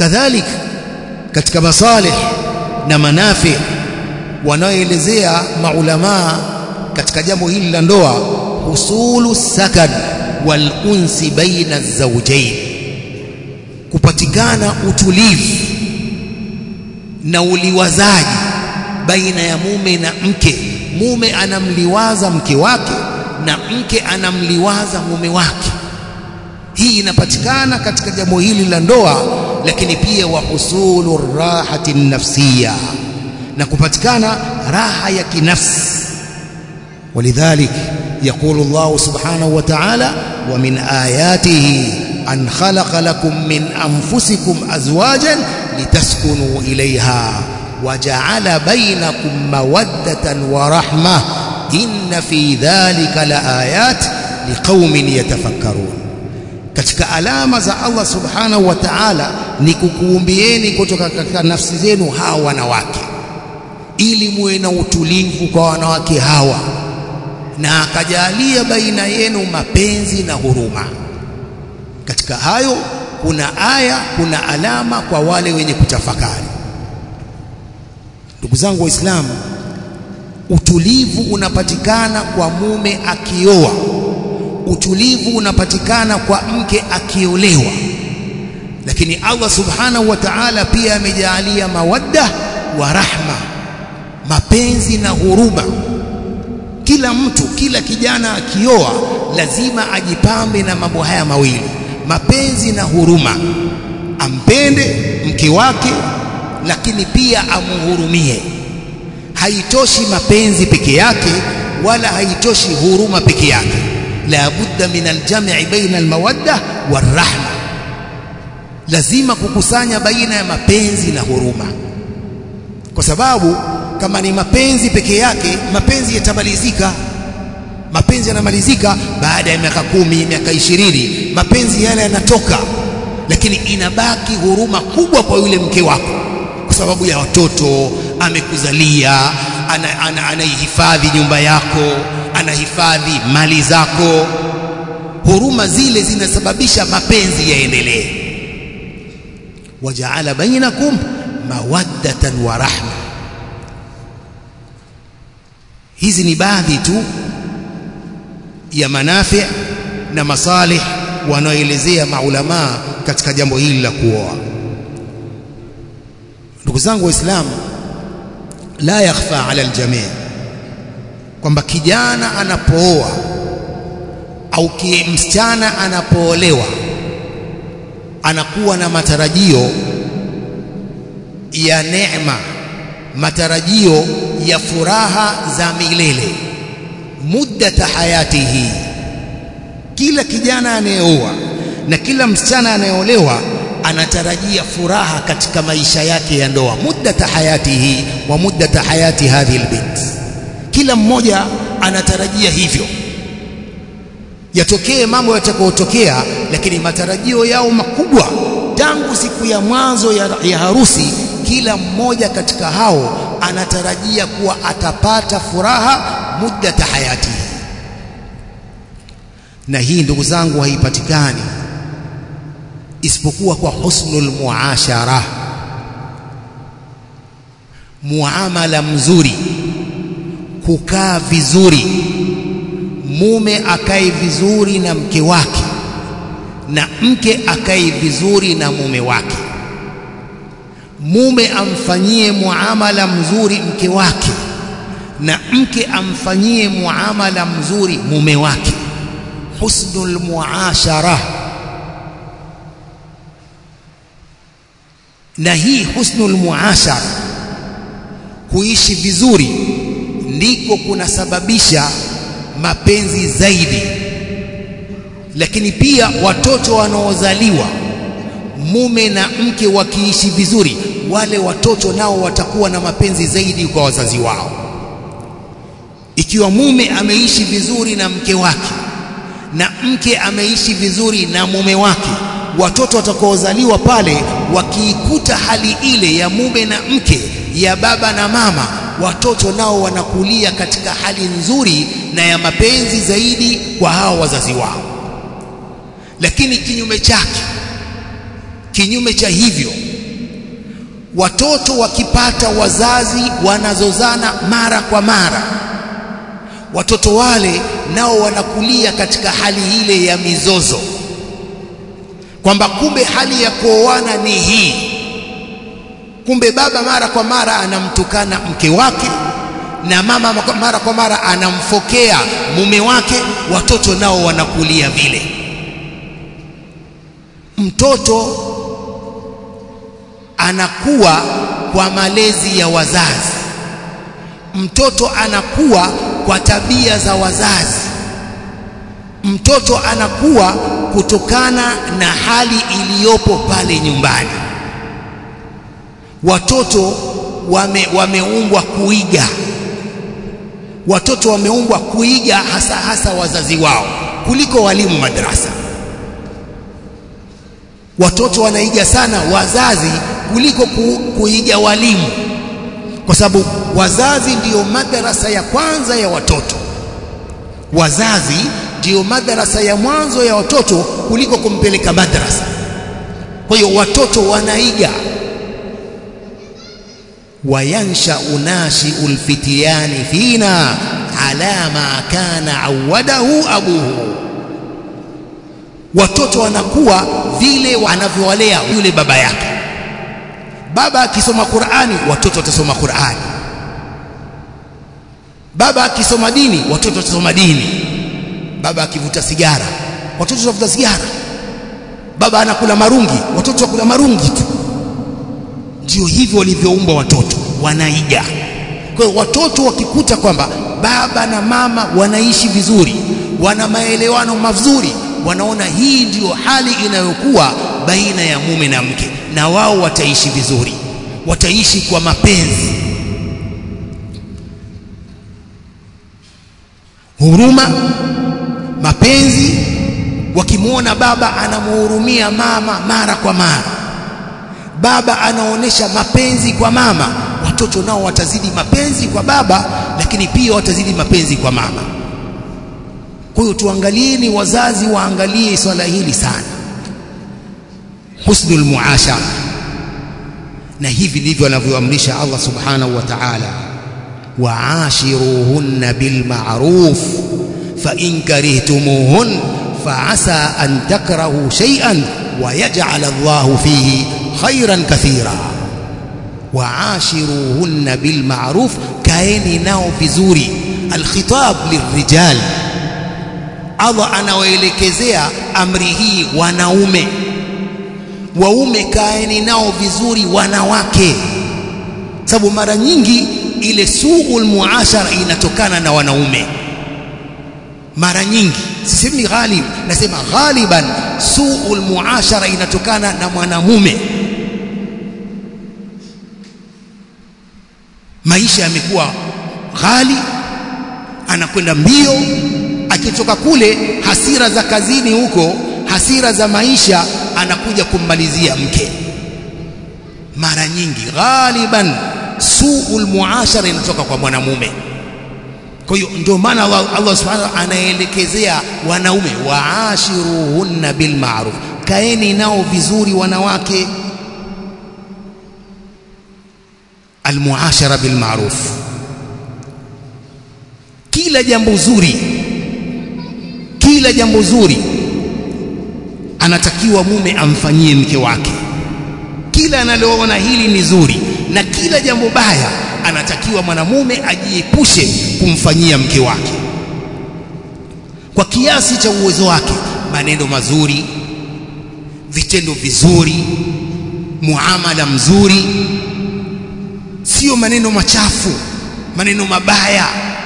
kadhalik katika masalih na manafi wanaoelezea maulamaa katika jambo hili la ndoa husulu sakan wal unsi baina zawjain kupatikana utulivu na uliwazaji baina ya mume na mke mume anamliwaza mke wake na mke anamliwaza mume wake hii inapatikana katika jambo hili la ndoa lakini pia wa husulu rahati nafsiya na kupatikana raha ya kinafsi ولذلك يقول الله سبحانه وتعالى ومن آياته أن خلق لكم من أنفسكم أزواجا لتسكنوا إليها وجعل بينكم مودة ورحمة إن في ذلك لآيات لقوم يتفكرون katika alama za Allah subhanahu wa ta'ala ni kukuumbieni kutoka katika nafsi zenu hawa wanawake ili muwe na utulivu kwa wanawake hawa na akajalia baina yenu mapenzi na huruma katika hayo kuna aya kuna alama kwa wale wenye kutafakari ndugu zangu waislamu utulivu unapatikana kwa mume akioa utulivu unapatikana kwa mke akiolewa lakini Allah subhanahu wa ta'ala pia amejaalia mawadda wa rahma mapenzi na huruma kila mtu kila kijana akioa lazima ajipambe na mambo haya mawili mapenzi na huruma ampende mke wake lakini pia amuhurumie haitoshi mapenzi peke yake wala haitoshi huruma peke yake la budda min aljam'i baina almawadda warahma lazima kukusanya baina ya mapenzi na huruma kwa sababu kama ni mapenzi peke yake mapenzi yatamalizika mapenzi yanamalizika baada ya miaka kumi miaka ishirini mapenzi yale yanatoka lakini inabaki huruma kubwa kwa yule mke wako kwa sababu ya watoto amekuzalia anaihifadhi ana, ana nyumba yako anahifadhi mali zako huruma zile zinasababisha mapenzi yaendelee wajaala bainakum mawaddatan wa rahma hizi ni baadhi tu ya manafi na masalih wanaoelezea maulamaa katika jambo hili la kuoa ndugu zangu waislamu la yakhfa ala aljamii kwamba kijana anapooa au msichana anapoolewa anakuwa na matarajio ya neema matarajio ya furaha za milele muddata hayatihi kila kijana anayeoa na kila msichana anayeolewa anatarajia furaha katika maisha yake ya ndoa muddata hayatihi wa muddata hayati hadhihi albint kila mmoja anatarajia hivyo yatokee mambo yatakayotokea lakini matarajio yao makubwa tangu siku ya mwanzo ya, ya harusi kila mmoja katika hao anatarajia kuwa atapata furaha muddata hayati na hii ndugu zangu haipatikani isipokuwa kwa husnul muashara muamala mzuri kukaa vizuri mume akae vizuri na mke wake na mke akae vizuri na mume wake mume amfanyie muamala mzuri mke wake na mke amfanyie muamala mzuri mume wake husnul muashara na hii husnul muashara kuishi vizuri ndiko kunasababisha mapenzi zaidi lakini pia watoto wanaozaliwa mume na mke wakiishi vizuri wale watoto nao watakuwa na mapenzi zaidi kwa wazazi wao ikiwa mume ameishi vizuri na mke wake na mke ameishi vizuri na mume wake watoto watakaozaliwa pale wakiikuta hali ile ya mume na mke ya baba na mama watoto nao wanakulia katika hali nzuri na ya mapenzi zaidi kwa hao wazazi wao lakini kinyume chake kinyume cha hivyo watoto wakipata wazazi wanazozana mara kwa mara watoto wale nao wanakulia katika hali ile ya mizozo kwamba kumbe hali ya kuoana ni hii kumbe baba mara kwa mara anamtukana mke wake na mama mara kwa mara anamfokea mume wake watoto nao wanakulia vile mtoto anakuwa kwa malezi ya wazazi mtoto anakuwa kwa tabia za wazazi mtoto anakuwa kutokana na hali iliyopo pale nyumbani watoto wame, wameumbwa kuiga watoto wameumbwa kuiga hasa hasa wazazi wao kuliko walimu madrasa watoto wanaiga sana wazazi kuliko ku, kuiga walimu kwa sababu wazazi ndiyo madarasa ya kwanza ya watoto wazazi ndiyo madarasa ya mwanzo ya watoto kuliko kumpeleka madrasa kwa hiyo watoto wanaiga wayansha unashiu lfitiyani fina ala ma kana awadahu abuhu watoto wanakuwa vile anavyowalea yule baba yake baba akisoma Qur'ani watoto watasoma Qur'ani baba akisoma dini watoto watasoma dini baba akivuta sigara watoto watavuta sigara baba anakula marungi watoto wakula marungi tu ndio hivyo walivyoumbwa watoto wanaiga kwa hiyo watoto wakikuta kwamba baba na mama wanaishi vizuri wana maelewano mazuri wanaona hii ndiyo hali inayokuwa baina ya mume na mke na wao wataishi vizuri wataishi kwa mapenzi huruma mapenzi wakimwona baba anamhurumia mama mara kwa mara baba anaonesha mapenzi kwa mama watoto nao watazidi mapenzi kwa baba lakini pia watazidi mapenzi kwa mama kwa hiyo tuangalieni wazazi waangalie swala hili sana husnul muashara na hivi ndivyo anavyoamrisha Allah subhanahu wa ta'ala wa'ashiruhunna bil ma'ruf fa in karihtumuhun fa'asa an takrahu shay'an wa yaj'al Allah fihi khairan kathira wa'ashiruhunna bil ma'ruf kaeni nao vizuri alkhitab lirrijal Allah anawaelekezea amri hii wanaume waume kaeni nao vizuri wanawake sababu mara nyingi ile suul muashara inatokana na wanaume mara nyingi sisemi ghalib nasema ghaliban suul muashara inatokana na mwanamume maisha yamekuwa ghali anakwenda mbio akitoka kule hasira za kazini huko hasira za maisha anakuja kummalizia mke mara nyingi ghaliban suul muashara inatoka kwa mwanamume kwa hiyo ndio maana Allah, Allah subhanahu anaelekezea wanaume waashiruhunna bil ma'ruf kaeni nao vizuri wanawake almuashara bil ma'ruf kila jambo zuri kila jambo zuri anatakiwa mume amfanyie mke wake kila analoona hili ni zuri na kila jambo baya anatakiwa mwanamume ajiepushe kumfanyia mke wake kwa kiasi cha uwezo wake maneno mazuri vitendo vizuri muamala mzuri sio maneno machafu maneno mabaya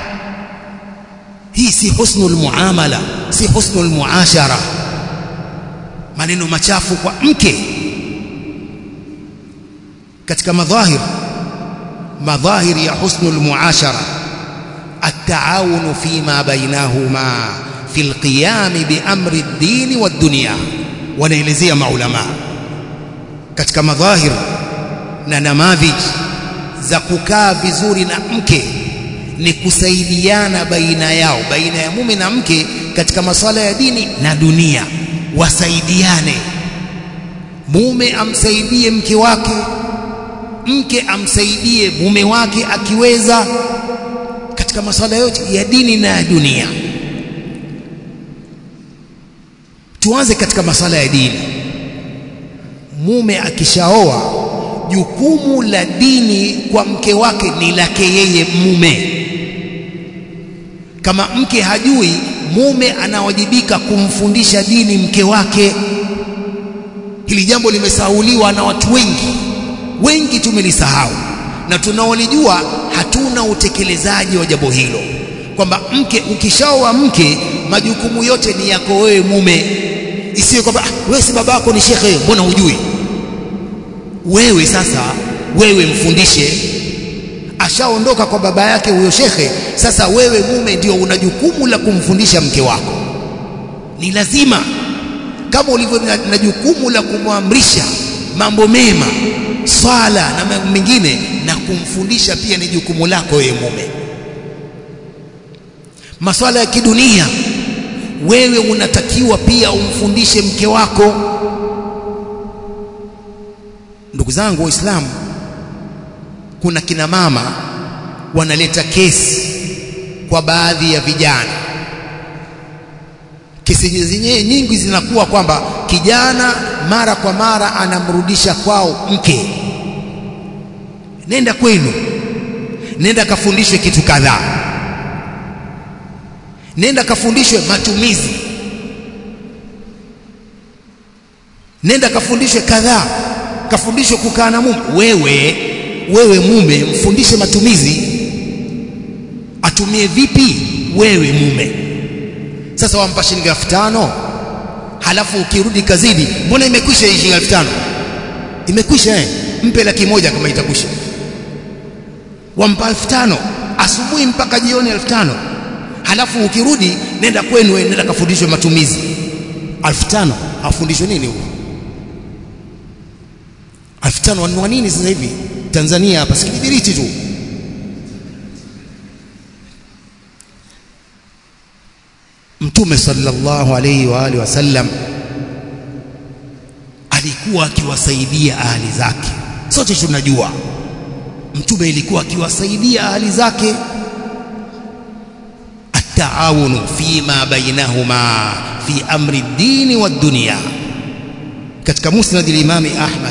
hii si husnul muamala si husnul muashara maneno machafu kwa mke katika madhahir madhahir ya husnul muashara التعاون فيما بينهما في القيام بأمر الدين والدنيا wanaelezea maulama katika madhahir na namadhij za kukaa vizuri na mke ni kusaidiana baina yao baina ya mume na mke katika masuala ya dini na dunia wasaidiane mume amsaidie mke wake mke amsaidie mume wake akiweza katika masuala yote ya dini na ya dunia tuanze katika masuala ya dini mume akishaoa jukumu la dini kwa mke wake ni lake yeye mume kama mke hajui mume anawajibika kumfundisha dini mke wake hili jambo limesahauliwa na watu wengi wengi tumelisahau na tunaolijua hatuna utekelezaji wa jambo hilo kwamba mke ukishaoa mke majukumu yote ni yako wewe mume isiwe kwamba ah, wewe si babako ni shekhe mbona hujui wewe sasa wewe mfundishe ashaondoka kwa baba yake huyo shekhe sasa wewe mume ndio una jukumu la kumfundisha mke wako ni lazima kama ulivyo na, na jukumu la kumwamrisha mambo mema swala na mambo mengine na kumfundisha pia ni jukumu lako wewe mume maswala ya kidunia wewe unatakiwa pia umfundishe mke wako ndugu zangu waislamu kuna kina mama wanaleta kesi kwa baadhi ya vijana kesi zenyewe nyingi zinakuwa kwamba kijana mara kwa mara anamrudisha kwao mke nenda kwenu nenda kafundishwe kitu kadhaa nenda kafundishwe matumizi nenda kafundishwe kadhaa kafundishwe kukaa na mume wewe wewe mume mfundishe matumizi atumie vipi wewe mume sasa wampa shilingi elfu tano halafu ukirudi kazini mbona imekwisha hii shilingi elfu tano imekwisha eh mpe laki moja kama itakwisha wampa elfu tano asubuhi mpaka jioni elfu tano halafu ukirudi nenda kwenu nenda kafundishwe matumizi elfu tano afundishwe nini huko elfu tano wanunua nini sasa hivi Tanzania hapa si kibiriti tu Mtume sallallahu alayhi wa alihi wasallam alikuwa akiwasaidia ahli zake sote tunajua Mtume ilikuwa akiwasaidia ahli zake التعاون فيما بينهما في أمر الدين والدنيا katika musnad al-Imam Ahmad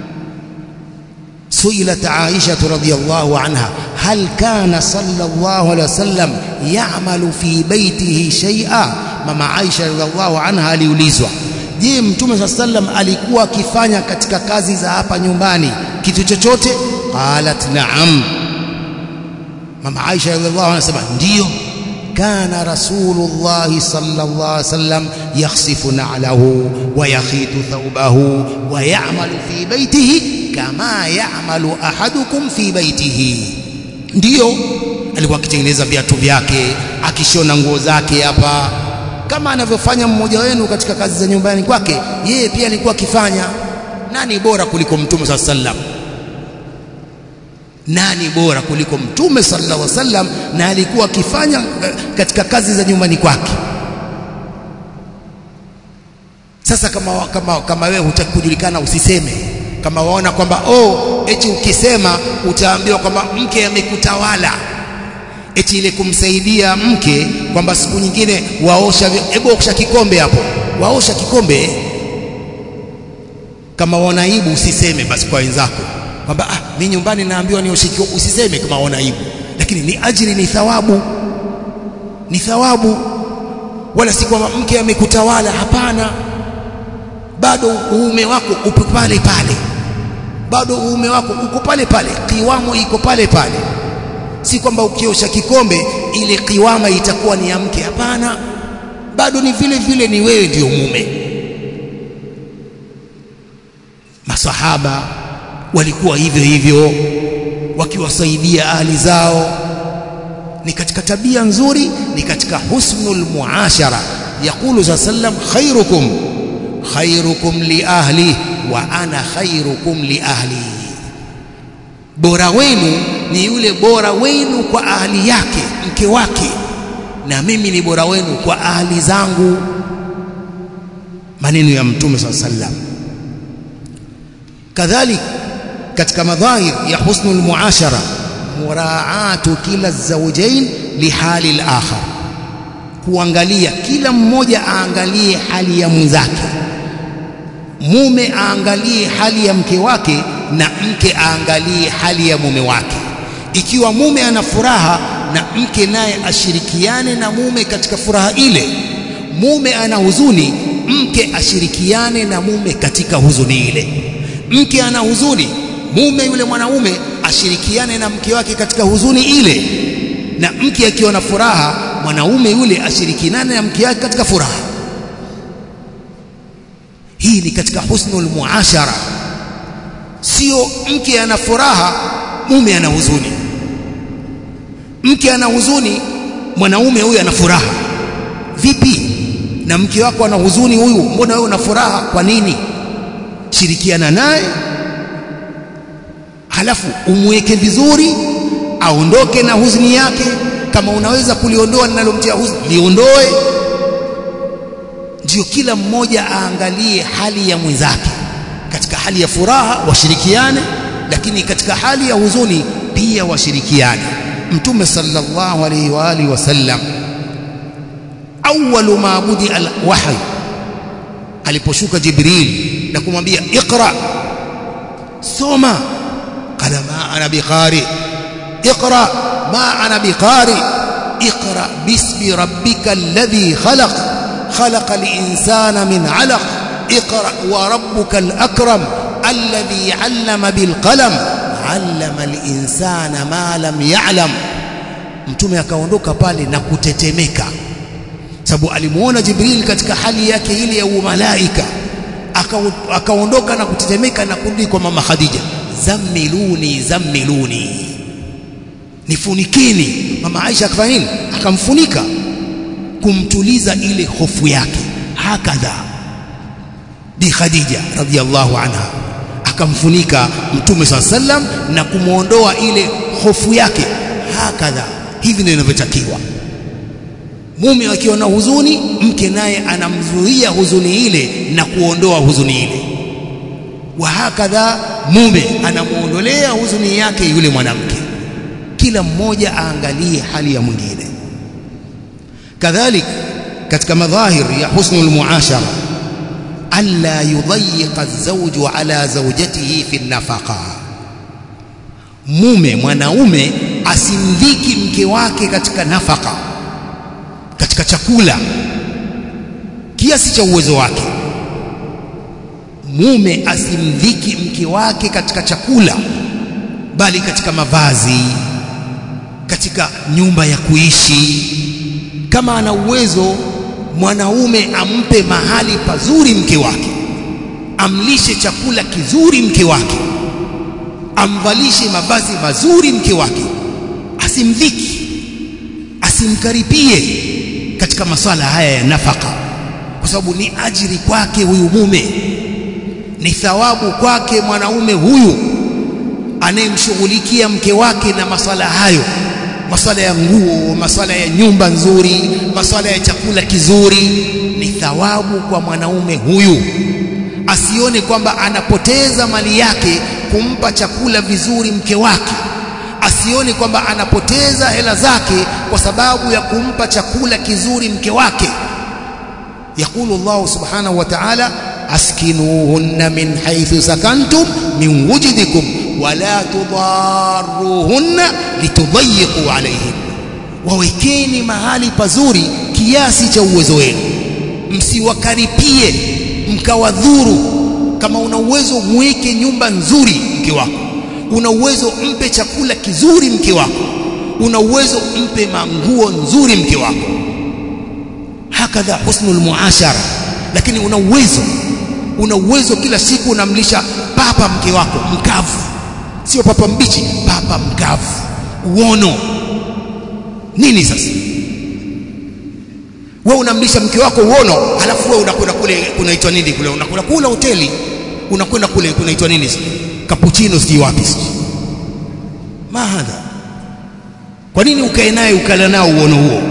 سئلت عائشة رضي الله عنها هل كان صلى الله عليه وسلم يعمل في بيته شيئا مama Aisha radhiallahu anha aliulizwa je mtume saa sallam alikuwa akifanya katika kazi za hapa nyumbani kitu chochote qalat na'am mama Aisha radhiallahu anha anasema ndio كان رسول الله صلى الله عليه وسلم يخسف نعله ويخيط ثوبه ويعمل في بيته كما يعمل أحدكم في بيته ndio alikuwa akitengeneza viatu vyake akishona nguo zake hapa kama anavyofanya mmoja wenu katika kazi za nyumbani kwake yeye pia alikuwa akifanya nani bora kuliko mtume saa sallam nani bora kuliko mtume sallallahu alaihi wasallam na alikuwa akifanya katika kazi za nyumbani kwake sasa kama kama kama wewe hutaki kujulikana usiseme kama waona kwamba oh eti ukisema utaambiwa kwamba mke amekutawala eti ile kumsaidia mke kwamba siku nyingine waosha hebu osha kikombe hapo waosha kikombe kama waona aibu usiseme basi kwa wenzako kwamba ah mimi nyumbani naambiwa nioshikiwe usiseme kama una aibu lakini ni ajiri ni thawabu ni thawabu wala si kwamba mke amekutawala hapana bado uume wako upo pale pale bado uume wako uko pale pale kiwamo iko pale pale si kwamba ukiosha kikombe ile kiwama itakuwa ni ya mke hapana bado ni vile vile ni wewe ndio mume masahaba walikuwa hivyo hivyo wakiwasaidia ahli zao ni katika tabia nzuri ni katika husnul muashara yaqulu sallam khairukum khairukum li ahli wa ana khairukum li ahli bora wenu ni yule bora wenu kwa ahli yake mke wake na mimi ni bora wenu kwa ahli zangu maneno ya mtume sallam kadhalika katika madhahir ya husnul muashara muraatu kila zawjain lihali al-akhar kuangalia kila mmoja aangalie hali ya mwenzake mume aangalie hali ya mke wake na mke aangalie hali ya mume wake ikiwa mume ana furaha na mke naye ashirikiane na mume katika furaha ile mume ana huzuni mke ashirikiane na mume katika huzuni ile mke ana huzuni mume yule mwanaume ashirikiane na mke wake katika huzuni ile na mke akiwa na furaha mwanaume yule ashirikiane na mke wake katika furaha hii ni katika husnul muashara sio mke ana furaha mume ana huzuni mke ana huzuni mwanaume huyu ana furaha vipi na mke wako ana huzuni huyu mbona wewe una furaha kwa nini shirikiana naye halafu umweke vizuri aondoke na huzuni yake kama unaweza kuliondoa linalomtia huzuni liondoe ndio kila mmoja aangalie hali ya mwenzake katika hali ya furaha washirikiane lakini katika hali ya huzuni pia washirikiane mtume sallallahu alaihi wa alihi wasallam awwalu ma budi alwahy aliposhuka jibril na kumwambia iqra soma qala ma ana biqari iqra ma ana biqari iqra bismi rabbika alladhi khalaq خلق الإنسان من علق اقرأ وربك الأكرم الذي علم بالقلم علم الإنسان ما لم يعلم mtume akaondoka pale na kutetemeka sababu alimuona Jibril katika hali yake ile ya umalaika akaondoka na kutetemeka na kurudi kwa mama Khadija zammiluni zammiluni nifunikini mama Aisha akafanya nini akamfunika kumtuliza ile hofu yake hakadha bi Khadija radhiallahu anha akamfunika mtume swalla sallam na kumwondoa ile hofu yake hakadha hivi ndio inavyotakiwa mume akiwa na huzuni mke naye anamzuia huzuni ile na kuondoa huzuni ile wa hakadha mume anamuondolea huzuni yake yule mwanamke kila mmoja aangalie hali ya mwingine kadhalik katika madhahir ya husnul muashara alla yudayyiqa az-zawju ala zawjatihi fi nafaqa mume mwanaume asimdhiki mke wake katika nafaka katika chakula kiasi cha uwezo wake mume asimdhiki mke wake katika chakula bali katika mavazi katika nyumba ya kuishi kama ana uwezo mwanaume ampe mahali pazuri mke wake amlishe chakula kizuri mke wake amvalishe mavazi mazuri mke wake asimdhiki asimkaripie katika maswala haya ya nafaka kwa sababu ni ajiri kwake huyu mume ni thawabu kwake mwanaume huyu anayemshughulikia mke wake na maswala hayo maswala ya nguo maswala ya nyumba nzuri maswala ya chakula kizuri ni thawabu kwa mwanaume huyu asione kwamba anapoteza mali yake kumpa chakula vizuri mke wake asione kwamba anapoteza hela zake kwa sababu ya kumpa chakula kizuri mke wake يقول الله سبحانه وتعالى أسكنوهن من حيث سكنتم من وجدكم ولا تضاروهن لتضيقوا عليهن wawekeni mahali pazuri kiasi cha uwezo wenu msiwakaripie mkawadhuru kama una uwezo mweke nyumba nzuri mke wako una uwezo mpe chakula kizuri mke wako una uwezo mpe manguo nzuri mke wako hakadha husnul muashara lakini una uwezo una uwezo kila siku unamlisha papa mke wako mkavu sio papa mbichi papa mkavu uono nini sasa wewe unamlisha mke wako uono halafu wewe unakwenda kule kunaitwa nini kule unakula kula hoteli unakwenda kule kunaitwa nini cappuccino sijui wapi sijui mahadha kwa nini ukae naye ukala nao uono huo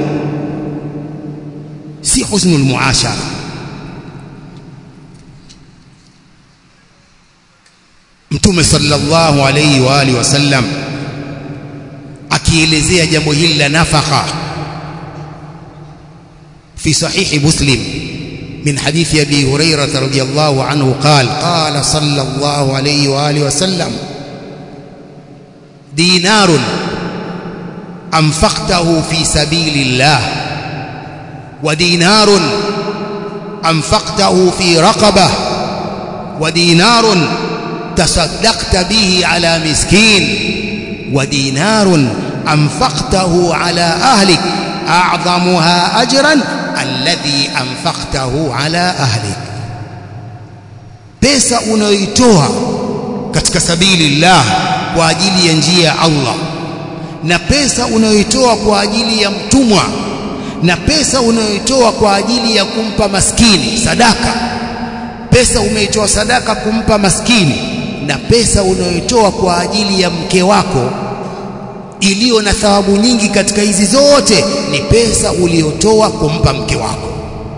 si husnul muashara mtume mtume sallallahu alayhi wa alihi wasallam akielezea jambo hili la nafaka في صحيح مسلم من حديث أبي هريرة رضي الله عنه قال قال صلى الله عليه وآله وسلم دينار أنفقته في سبيل الله ودينار أنفقته في رقبة ودينار تصدقت به على مسكين ودينار أنفقته على أهلك أعظمها أجرا الذي أنفقته على أهلك pesa unayoitoa katika sabili llah kwa ajili ya njia ya Allah na pesa unayoitoa kwa ajili ya mtumwa na pesa unayoitoa kwa ajili ya kumpa maskini sadaka pesa umeitoa sadaka kumpa maskini na pesa unayoitoa kwa ajili ya mke wako iliyo na thawabu nyingi katika hizi zote ni pesa uliyotoa kumpa mke wako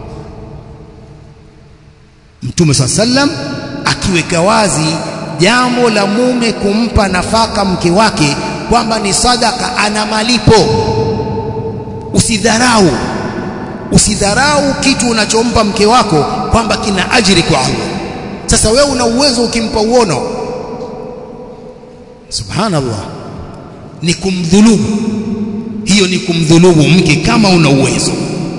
Mtume swalla sallam akiweka wazi jambo la mume kumpa nafaka mke wake kwamba ni sadaka ana malipo usidharau usidharau kitu unachompa mke wako kwamba kina ajiri kwa Allah sasa wewe una uwezo ukimpa uono subhanallah ni kumdhulumu hiyo ni kumdhulumu mke kama una uwezo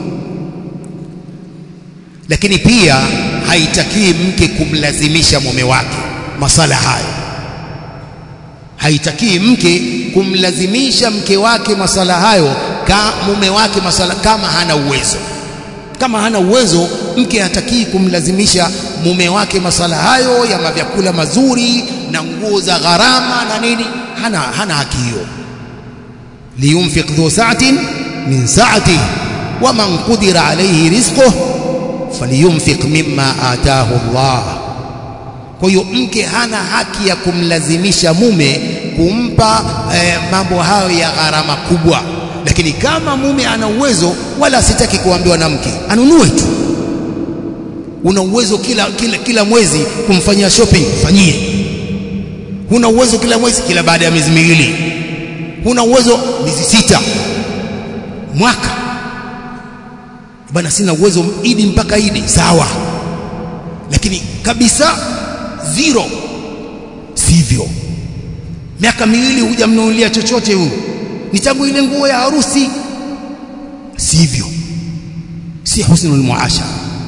lakini pia haitakii mke kumlazimisha mume wake masala hayo haitakii mke kumlazimisha mke wake masala hayo ka mume wake masala kama hana uwezo kama hana uwezo mke hatakii kumlazimisha mume wake masala hayo ya mavyakula mazuri na nguo za gharama na nini hana hana haki hiyo liyunfiq dhu sa'atin min sa'atihi wa man qudira alayhi rizquhu falyunfiq mimma ataahu Allah kwa hiyo mke hana haki ya kumlazimisha mume kumpa eh, mambo hayo ya gharama kubwa lakini kama mume ana uwezo wala sitaki kuambiwa na mke anunue tu una uwezo kila, kila, kila mwezi kumfanyia shopping fanyie huna uwezo kila mwezi kila baada ya miezi miwili huna uwezo miezi sita mwaka bana sina uwezo idi mpaka idi sawa lakini kabisa zero sivyo miaka miwili hujamnunulia chochote huyu ni tangu ile nguo ya harusi sivyo si husnul muashara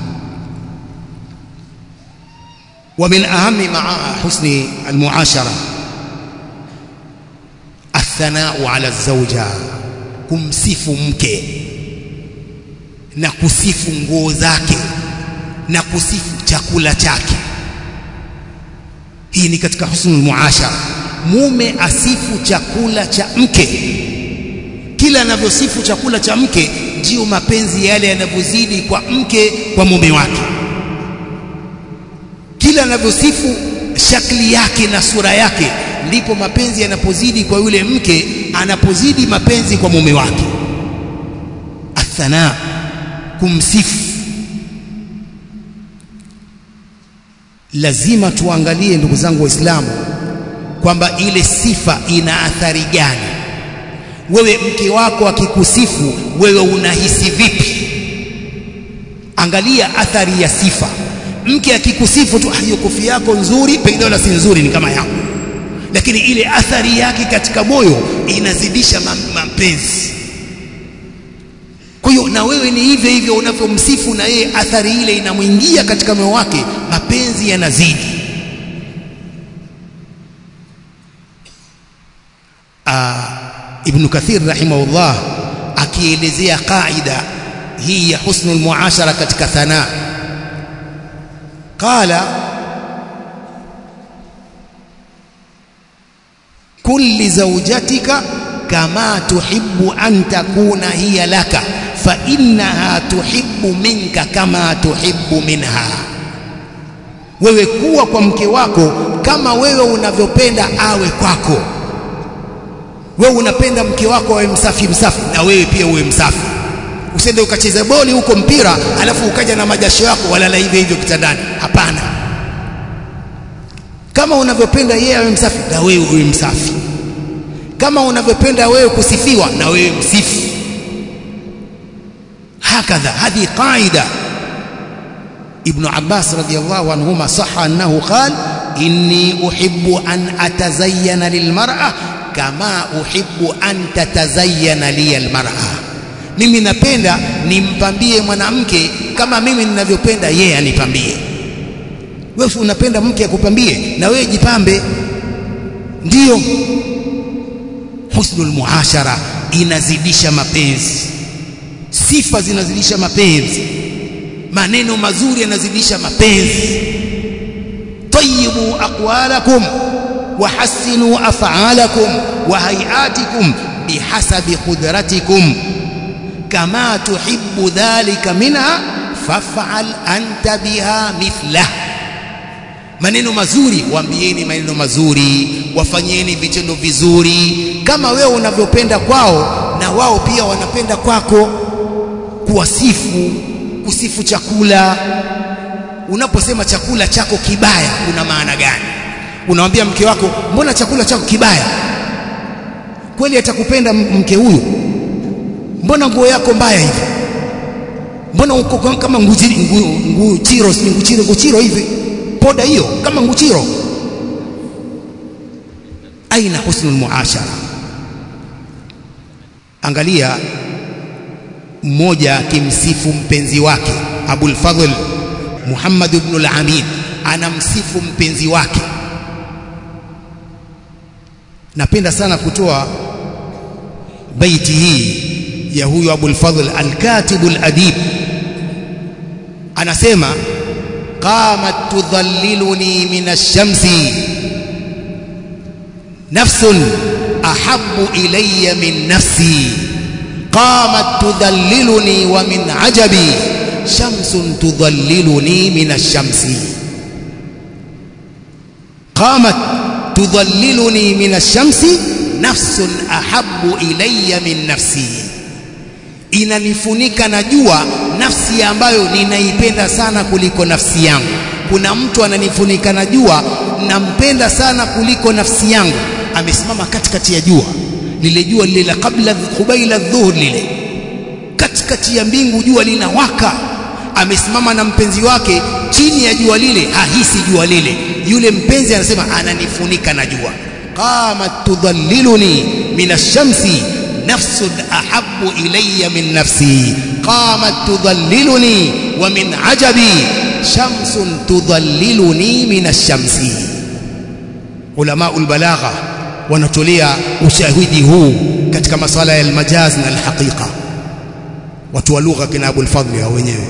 ومن أهم مع حسن المعاشرة الثناء على الزوجة kumsifu mke na kusifu nguo zake na kusifu chakula chake hii ni katika husnul muashara mume asifu chakula cha mke kila anavyosifu chakula cha mke ndiyo mapenzi yale yanavyozidi kwa mke kwa mume wake kila anavyosifu shakli yake na sura yake ndipo mapenzi yanapozidi kwa yule mke anapozidi mapenzi kwa mume wake athana kumsifu lazima tuangalie ndugu zangu waislamu kwamba ile sifa ina athari gani wewe mke wako akikusifu wewe unahisi vipi angalia athari ya sifa mke akikusifu tu hiyo kofia yako nzuri pengine wala si nzuri ni kama yangu lakini ile athari yake katika moyo inazidisha mapenzi kwa hiyo na wewe ni hivyo hivyo unavyomsifu na yeye athari ile inamwingia katika moyo wake mapenzi yanazidi Ibn Kathir rahimahullah akielezea kaida hii ya husnul muashara katika thana qala kulli zawjatika kama tuhibbu an takuna hiya laka fa innaha tuhibbu minka kama tuhibbu minha wewe kuwa kwa mke wako kama wewe unavyopenda awe kwako wewe unapenda mke wako awe msafi msafi na wewe pia uwe msafi usende ukacheza boli huko mpira alafu ukaja na majasho yako walala hivyo hivyo kitandani hapana kama unavyopenda yeye awe msafi na wewe uwe msafi kama unavyopenda wewe kusifiwa na wewe msifu hakadha hadhi qaida ibn abbas radiyallahu anhuma sahha annahu qala inni uhibbu an atazayyana lilmar'a kama uhibbu an tatazayyana liya almar'a mimi napenda nimpambie mwanamke kama mimi ninavyopenda yeye anipambie wewe unapenda mke akupambie na wewe jipambe ndiyo husnul muashara inazidisha mapenzi sifa zinazidisha mapenzi maneno mazuri yanazidisha mapenzi tayyibu aqwalakum wahassinu af'alakum wa hay'atikum bihasabi qudratikum kama tuhibbu dhalika minha faf'al anta biha mithlah maneno mazuri waambieni maneno mazuri wafanyeni vitendo vizuri kama wewe unavyopenda kwao na wao pia wanapenda kwako kuwasifu kusifu chakula unaposema chakula chako kibaya kuna maana gani unamwambia mke wako mbona chakula chako kibaya kweli atakupenda mke huyu mbona nguo yako mbaya hivi mbona uko kama nguchiro nguchiro nguchiro nguchiro hivi poda hiyo kama nguchiro aina husnul muashara angalia mmoja akimsifu mpenzi wake Abul Fadhl Muhammad ibn al-Amin anamsifu mpenzi wake napenda sana kutoa baiti hii ya huyu Abul Fadhl al-Katib al-Adib anasema qamat tudhalliluni min ash-shamsi nafsun ahabbu ilayya min nafsi قامت تذللني ومن عجبي شمس تظللني من الشمس قامت تظللني من الشمس نفس أحب إلي من نفسي inanifunika na jua nafsi ambayo ninaipenda sana kuliko nafsi yangu kuna mtu ananifunika na jua nampenda sana kuliko nafsi yangu amesimama katikati ya jua lile jua lile la kabla kubaila dhuhur lile katikati ya mbingu jua linawaka amesimama na mpenzi wake chini ya jua lile hahisi jua lile yule mpenzi anasema ananifunika na jua qamat tudhalliluni min ash-shamsi nafsun ahabbu ilayya min nafsi qamat tudhalliluni wa min ajabi shamsun tudhalliluni min ash-shamsi ulama al-balagha wanatolea ushahidi huu katika masala ya almajaz na alhaqiqa watu wa lugha kina Abul Fadhli hao wenyewe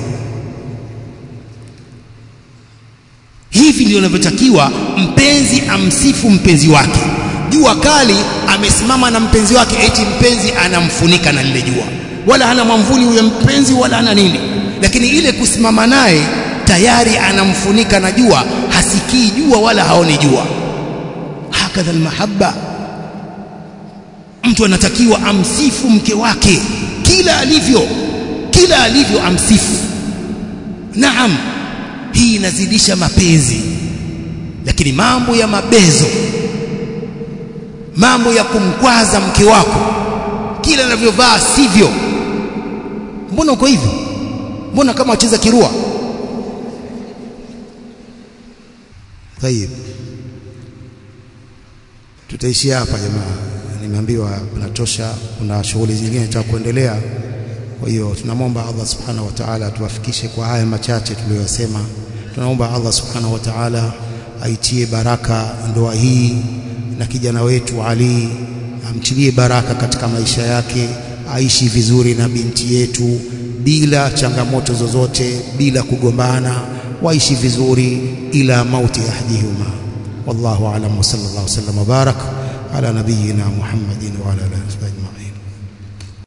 hivi ndio inavyotakiwa mpenzi amsifu mpenzi wake jua kali amesimama na mpenzi wake eti mpenzi anamfunika na lile jua wala hana mwamvuli huyo mpenzi wala hana nini lakini ile kusimama naye tayari anamfunika na jua hasikii jua wala haoni jua hakadha almahabba mtu anatakiwa amsifu mke wake kila alivyo kila alivyo amsifu naam hii inazidisha mapenzi lakini mambo ya mabezo mambo ya kumkwaza mke wako kila anavyovaa sivyo mbona uko hivyo mbona kama wacheza kirua tayib tutaishia hapa jamaa nimeambiwa kunatosha kuna shughuli zingine za kuendelea kwa hiyo tunamwomba Allah subhanahu wa ta'ala tuwafikishe kwa haya machache tuliyosema tunaomba Allah subhanahu wa ta'ala aitie baraka ndoa hii na kijana wetu Ali amtilie baraka katika maisha yake aishi vizuri na binti yetu bila changamoto zozote bila kugombana waishi vizuri ila mauti ahdihuma wallahu a'lam wa sallallahu wasallam wa barak ala nabiyyina Muhammadin wa ala alihi wa sahbihi ajma'in